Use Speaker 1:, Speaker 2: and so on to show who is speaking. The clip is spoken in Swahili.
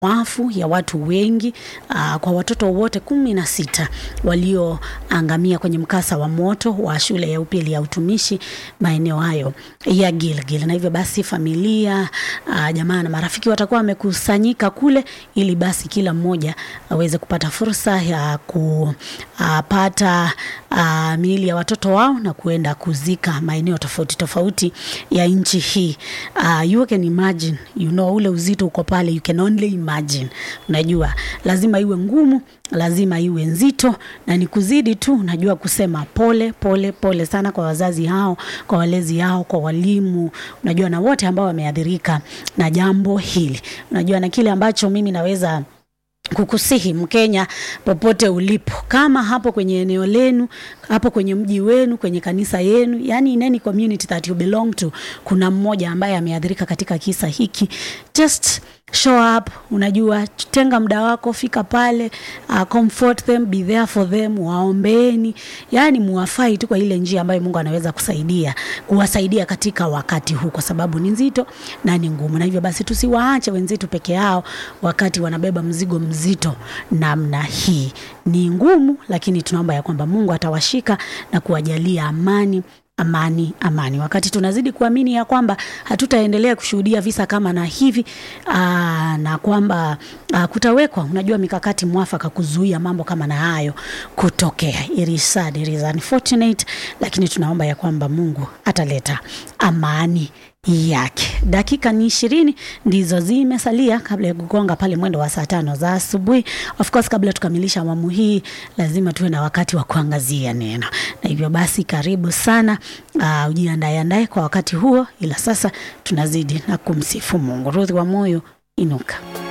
Speaker 1: wafu ya watu wengi uh, kwa watoto wote kumi na sita walioangamia kwenye mkasa wa moto wa shule ya upili ya utumishi maeneo hayo ya Gilgil, na hivyo basi familia uh, jamaa na marafiki watakuwa wamekusanyika kule ili basi kila mmoja aweze kupata fursa ya kupata uh, miili ya watoto wao na kuenda kuzika maeneo tofauti tofauti ya nchi hii. Uh, you can imagine, you know, ule uzito uko pale, you can only imagine. Unajua lazima iwe ngumu, lazima iwe nzito, na ni kuzidi tu, unajua kusema pole pole pole sana kwa wazazi hao, kwa walezi hao, kwa walimu, unajua na wote ambao wameathirika na jambo hili, unajua na kile ambacho mimi naweza kukusihi Mkenya popote ulipo, kama hapo kwenye eneo lenu, hapo kwenye mji wenu, kwenye kanisa yenu, yani in any community that you belong to, kuna mmoja ambaye ameathirika katika kisa hiki, just show up. Unajua, tenga muda wako, fika pale, uh, comfort them, be there for them, waombeeni, yani muwafai tu kwa ile njia ambayo Mungu anaweza kusaidia kuwasaidia katika wakati huu, kwa sababu ni nzito na ni ngumu, na hivyo basi tusiwaache wenzetu peke yao wakati wanabeba mzigo mzito namna hii. Ni ngumu, lakini tunaomba ya kwamba Mungu atawashika na kuwajalia amani amani amani, wakati tunazidi kuamini ya kwamba hatutaendelea kushuhudia visa kama na hivi aa, na kwamba aa, kutawekwa unajua mikakati mwafaka kuzuia mambo kama na hayo kutokea. It is sad, it is unfortunate, lakini tunaomba ya kwamba Mungu ataleta amani yake. Dakika ni ishirini ndizo zimesalia kabla ya kugonga pale mwendo wa saa tano za asubuhi. Of course, kabla tukamilisha awamu hii, lazima tuwe na wakati wa kuangazia neno, na hivyo basi karibu sana. Uh, ujiandae andae kwa wakati huo, ila sasa tunazidi na kumsifu Mungu. Ruthi wa moyo inuka.